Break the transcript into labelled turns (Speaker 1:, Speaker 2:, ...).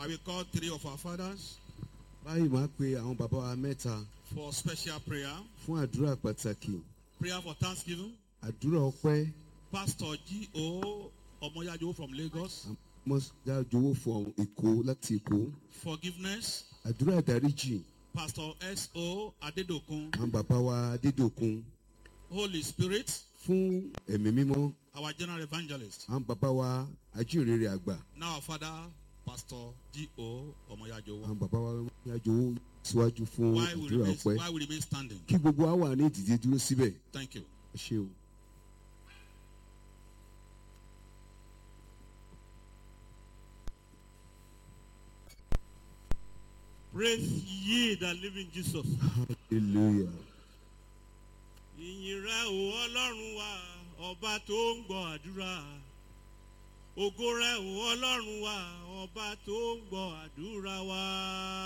Speaker 1: I will call three of our fathers
Speaker 2: báyìí máa pe àwọn bàbá wa mẹ́ta
Speaker 1: for special prayer.
Speaker 2: fún àdúrà pàtàkì
Speaker 1: Prayer for thanksgiving.
Speaker 2: àdúrà ọpẹ́
Speaker 1: Pastor G.O. Omoyajo from Lagos.
Speaker 2: mọ́sájowó fún èkó láti èkó
Speaker 1: Forgiveness.
Speaker 2: àdúrà ìdáríjì
Speaker 1: Pastor S.O. Adedokun.
Speaker 2: àwọn bàbá wa adédòkun
Speaker 1: Holy Spirit.
Speaker 2: fún ẹ̀mí mímọ́
Speaker 1: Our general evangelist.
Speaker 2: àwọn bàbá wa ajínrere àgbà
Speaker 1: Now our father, Pastor G.O. Omoyajo.
Speaker 2: àwọn bàbá wa mọ́sájowó síwájú fún
Speaker 1: Why we
Speaker 2: àdúrà
Speaker 1: remain,
Speaker 2: ọpẹ́
Speaker 1: why we remain standing.
Speaker 2: kí gbogbo wa wà ní ìdíje dúró síbẹ̀
Speaker 1: Thank you.
Speaker 2: ẹ ṣé o.
Speaker 3: Praise ye the living Jesus.
Speaker 2: hallelujah
Speaker 3: Ìyìn rẹ̀ o Ọlọ́run wa, ọba tó ń gbọ́ àdúrà. Ògo rẹ̀ o Ọlọ́run wa, ọba tó ń gbọ́ àdúrà wa.